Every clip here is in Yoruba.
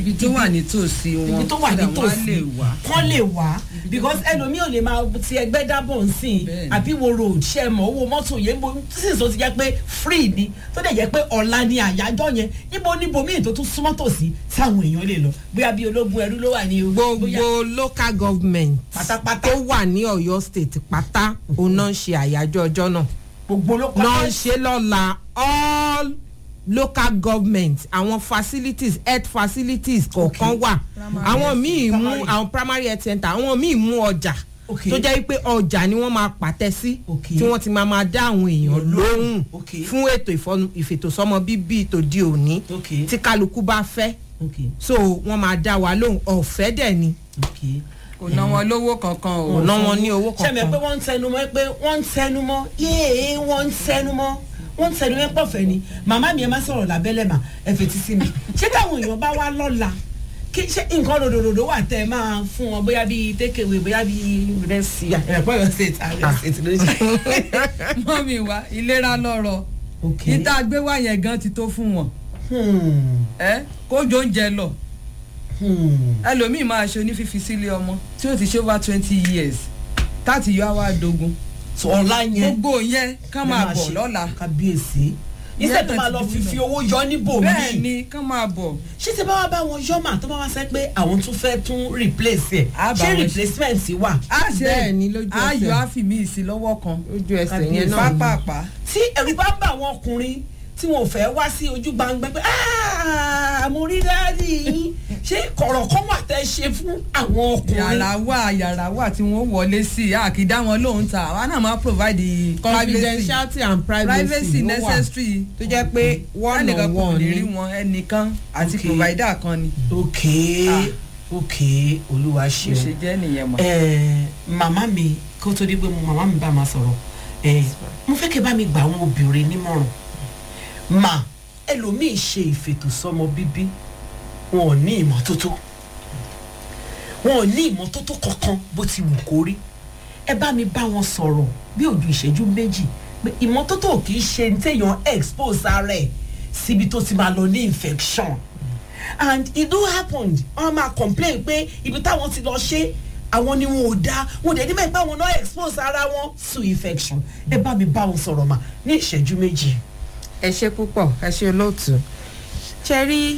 ibi tó wà nítòsí wọn ibi tó wà so that wọ́n á nítòsí lè wá. kán lè wá because ẹlòmíì ò lè máa ti ẹgbẹ́ dábọ̀ ń sìn Bẹ́ẹ̀ni. àbí wo road ṣe mọ̀ owó mọ́tò yẹn bó sísè tó ti jẹ́ pé free ni tó dẹ̀ jẹ́ pé ọ̀la ni àyájọ́ yẹn níbo níbo míì tó tún súnmọ́ tòsí táwọn èèyàn lè lọ bóyá bí ológun ẹrú ló wà ní o bóyá gbogbo local government Pátápátá. tó wà ní ọ̀yọ́ state pátá òun náà ń ṣe àyájọ́ ọjọ́ náà gbogbo ló náà ń ṣe lọ́la all local government àwọn facilities health facilities kọ̀ọ̀kan wà àwọn míì mú primary. àwọn primary health center àwọn míì mú ọjà Okay. tó jẹ́ pé ọjà ni wọ́n máa pàtẹ sí Okay. tí wọ́n ti máa máa dá àwọn èèyàn lóhùn Okay. fún ètò ìfọnu- ìfètòsọ́mọ bíbí tòde òní Okay. tí kálukú bá fẹ́ okay so wọ́n máa dá wa lóhùn ọ̀fẹ́ dẹ̀ ni okay. kò ná wọn lówó kankan o. kò ná wọn ní owó ṣe mi pé kankan wọ́n ń tẹnu mọ́ pé wọ́n ń tẹnu mọ́ yéé wọ́n ń tẹnu mọ́ wọ́n ń tẹnu mọ́ pọ̀fẹ́ ni màmá mi ẹ má sọ̀rọ̀ lábẹ́lẹ̀ mà ẹ fetí sí mi ṣé táwọn èèyàn bá wá lọ́la kí ṣé nǹkan ròdòdòdò wà tẹ́ ẹ máa fún wọn bóyá bíi tékèwé bóyá bíi rẹ́sì ẹ̀pọ̀ yọ̀ ṣe ta rẹ́sì tí ló ṣe. mọ́mí wa ìlera lọ́rọ̀ ok níta gbé wá yẹn gan ti tó fún wọn Hmm, ẹ kójó oúnjẹ lọ hmm. ẹlòmíì máa ṣe onífífi sílé ọmọ tí ó ti ṣe over twenty years táti yọ àwa dogun So, ọ̀la yẹn gbogbo yẹn kán máa lè bọ̀ ṣe lọ́la kábíyèsí iṣẹ́ tó máa lọ fi fi owó yọ níbò míì bẹ́ẹ̀ ni kán máa bọ̀ ṣé tí bá wá bá wọn yọ mà tó bá wá sẹ pé àwọn tún fẹ́ tún replace ẹ̀ Á bá ṣé wọn ṣe. replacement wà á ṣe Bẹ́ẹ̀ ni lójú ẹsẹ̀. ayọ̀ àfìmí ìsí lọ́wọ́ kan ojú ẹsẹ̀ yẹn náà ni. pápápá tí ẹ̀rù bá ń bá àwọn ọkùnrin tí wọn ò fẹ́ wá sí ojú gbangba pé "Ah, mo rí dáàdì yín ṣé kọ̀rọ̀ kan wà tẹ́ ṣe fún àwọn ọkùnrin yàrá wà yàrá wà tí wọ́n wọlé sí àkìdá wọn lóhùn ta àwa náà máa provide the privacy confidentiality and privacy privacy ló wà necessary tó jẹ́ pé one ẹnìkan on kò one lè rí ni wọn ẹnìkan àti Okay. provider kan ni ok Ah. ok olúwa bó ṣe ṣeun jẹ́ nìyẹn mọ̀. Eh, màmá mi kó tó di pé mo màmá mi bá máa sọ̀rọ̀ eh, mo fẹ́ kí ẹ bá mi gbà àwọn obìnrin nímọ̀ràn mà ẹlòmíì ṣe ìfètòsọ́mọ bíbí wọn ò ní ìmọ́tótó wọn ò ní ìmọ́tótó kankan bó ti wù kó rí ẹ bá mi bá wọn sọ̀rọ̀ bí ojú ìṣẹ́jú méjì pé ìmọ́tótó ò kì í ṣe ní téèyàn expose ara ẹ̀ síbi tó ti máa lọ ní infection and it do happen wọn máa complain pé ibi táwọn ti lọ ṣe àwọn ni wọn ò dá wọn ò dẹ̀ nígbà pé àwọn náà expose ara wọn to infection ẹ bá mi bá wọn sọ̀rọ̀ mà ní ìṣẹ́jú méjì. ẹ ṣe púpọ̀ ẹ ṣe olóòtú ṣe rí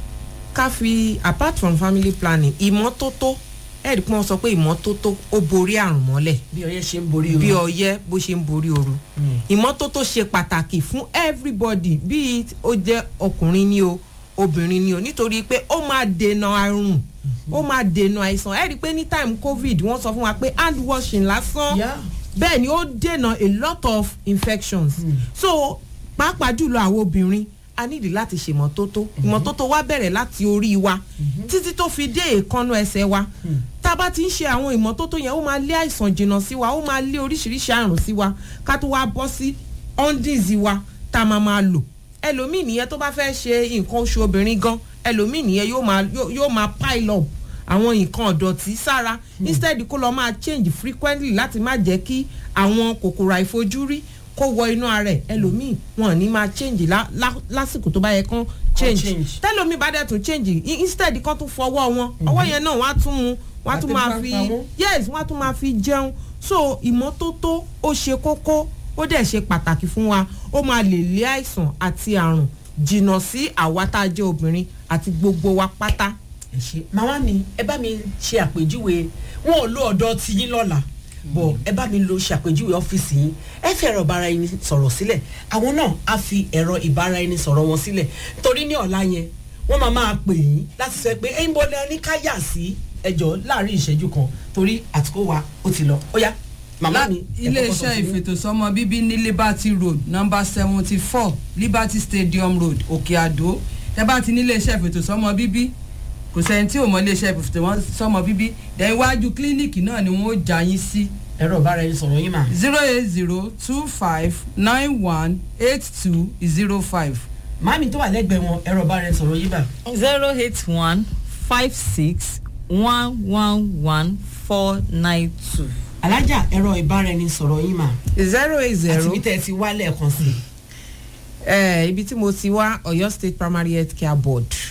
ká fi apart from family planning ìmọ́tótó ẹ̀rí pé wọ́n sọ pé ìmọ́tótó ó borí àrùn mọ́lẹ̀ bí ọyẹ ṣe ń borí bí o. ọyẹ́ bó ṣe ń borí ooru ìmọ́tótó ṣe pàtàkì fún everybody bí ó jẹ́ ọkùnrin ni o obìnrin ni o nítorí pé ó máa dènà àrùn ó máa dènà àìsàn ẹ rí i pé ní time covid wọ́n sọ fún wa pé hand washing lásán Yeah. bẹ́ẹ̀ ni ó dènà a lot of infections so pàápàá jùlọ àwọn obìnrin a nídìí láti ṣe ìmọ́tótó ìmọ́tótó wa bẹ̀rẹ̀ láti orí wa títí tó fi dé èékánná ẹsẹ̀ wa tá a bá ti ń ṣe àwọn ìmọ́tótó yẹn ó máa lé àìsàn jìnnà sí wa ó máa lé oríṣiríṣi àrùn sí wa ká tó wá bọ́ sí ọ́ndìzì wa tá a máa máa lò ẹlòmíì nìyẹn tó bá fẹ́ ṣe nǹkan oṣù obìnrin gan ẹlòmíì nìyẹn yóò máa yóò yóò máa pile up àwọn nǹkan ọ̀dọ̀tí sára instead kó lọ máa change frequently láti má jẹ́ kí àwọn kòkòrò àìfojúrí kó wọ inú ara ẹ̀ ẹlòmíì wọn ò ní máa change lá- lá- lásìkò tó bá yẹ kán change change. tẹlomi bá dẹ̀ tún change i- instead kan tún fọwọ́ wọn ọwọ́ yẹn náà wọ́n á tún mu wọ́n á tún máa fi Àtẹ̀pápamọ́. yes wọ́n á tún máa fi jẹun so ìmọ́tótó ó ṣe kókó ó dẹ̀ ṣe pàtàkì fún wa ó máa lè lé àìsàn àti àrùn jìnnà sí àwa tá a jẹ́ obìnrin àti gbogbo wa pátá. ẹ ṣe màmá mi ẹ bá mi ṣe àpèjúwe wọn ò lo ọ̀dọ̀ tiyín lọ́la bọ̀ ẹ bá mi lo ṣàpèjúwe ọ́fíìsì yín ẹ fi ẹ̀rọ ìbára ẹni sọ̀rọ̀ sílẹ̀ àwọn náà á fi ẹ̀rọ ìbára ẹni sọ̀rọ̀ wọn sílẹ̀ torí ní ọ̀la yẹn wọ́n máa máa pè yín láti sọ pé ẹ̀yin bọ́lá ní ká yà sí ẹjọ́ láàrin ìṣẹ́jú kan torí àtìkó wa ó ti lọ ó yá màmá mi ẹ kọ́kọ́ sọ iléeṣẹ́ sí mi. ìfètòsọ́mọ bíbí ní liberty road number seventy four liberty stadium road òkè àdó tẹ bá ti ní iléeṣẹ́ ìfètòsọ́mọ bíbí kò sẹ́ni tí ò mọ iléeṣẹ́ ìfètòsọ́mọ bíbí dẹ̀ iwájú kílíníìkì náà ni wọ́n ó já yín sí ẹ̀rọ ìbára ẹni sọ̀rọ̀ yín mà zero eight zero two five nine one eight two zero five. màmí tó wà lẹ́gbẹ̀ẹ́ wọn ẹ̀rọ ìbára ẹni sọ̀rọ̀ yín mà zero eight one five six one one one four nine two. alájà ẹ̀rọ ìbára ẹni sọ̀rọ̀ yín mà zero eight àti zero bí tẹ́ ẹ ti wá lẹ́ẹ̀kan sí i. eh, ibi tí mo ti wá Ọ̀yọ́ state primary health care board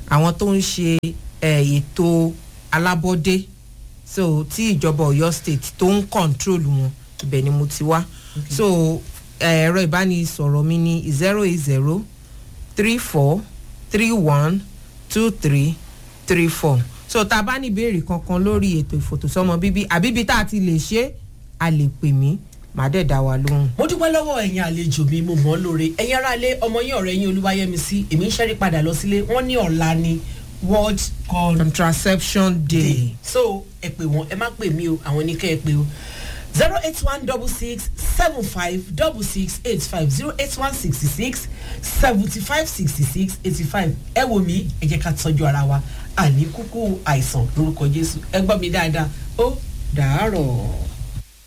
àwọn tó ń ṣe eh, ètò alábọ́dé so tí ìjọba ọ̀yọ́ state tó ń control wọn ibẹ̀ ni mo ti wá so eh, ẹ̀rọ ìbánisọ̀rọ̀ mi ní zero eight zero three four three one two three three four so tá a bá ní ìbéèrè kankan lórí ètò ìfòtòsọ́mọ bíbí àbíbi tá a ti lè ṣe é, a lè pè mí màá dẹ̀ dá wa lóhùn. mo dúpẹ́ lọ́wọ́ ẹ̀yin àlejò mi mo mọ̀ ọ́ lóore ẹ̀yin aráalé ọmọ yín ọ̀rẹ́ yín olúwayẹmísí èmi ń ṣẹ́rí padà lọ sílé wọ́n ní ọ̀la ni world call contraception day. day so ẹ pè wọ́n ẹ má pè mí o àwọn ní kẹ́ ẹ pè o zero eight one double six seven five double six eight five zero eight one sixty six seventy five sixty six eighty five ẹ wò mí ẹ jẹ́ ká tọ́jú ara wa àní kúkú àìsàn lórúkọ jésù ẹ gbọ́ mi dáadáa ó dàárọ̀.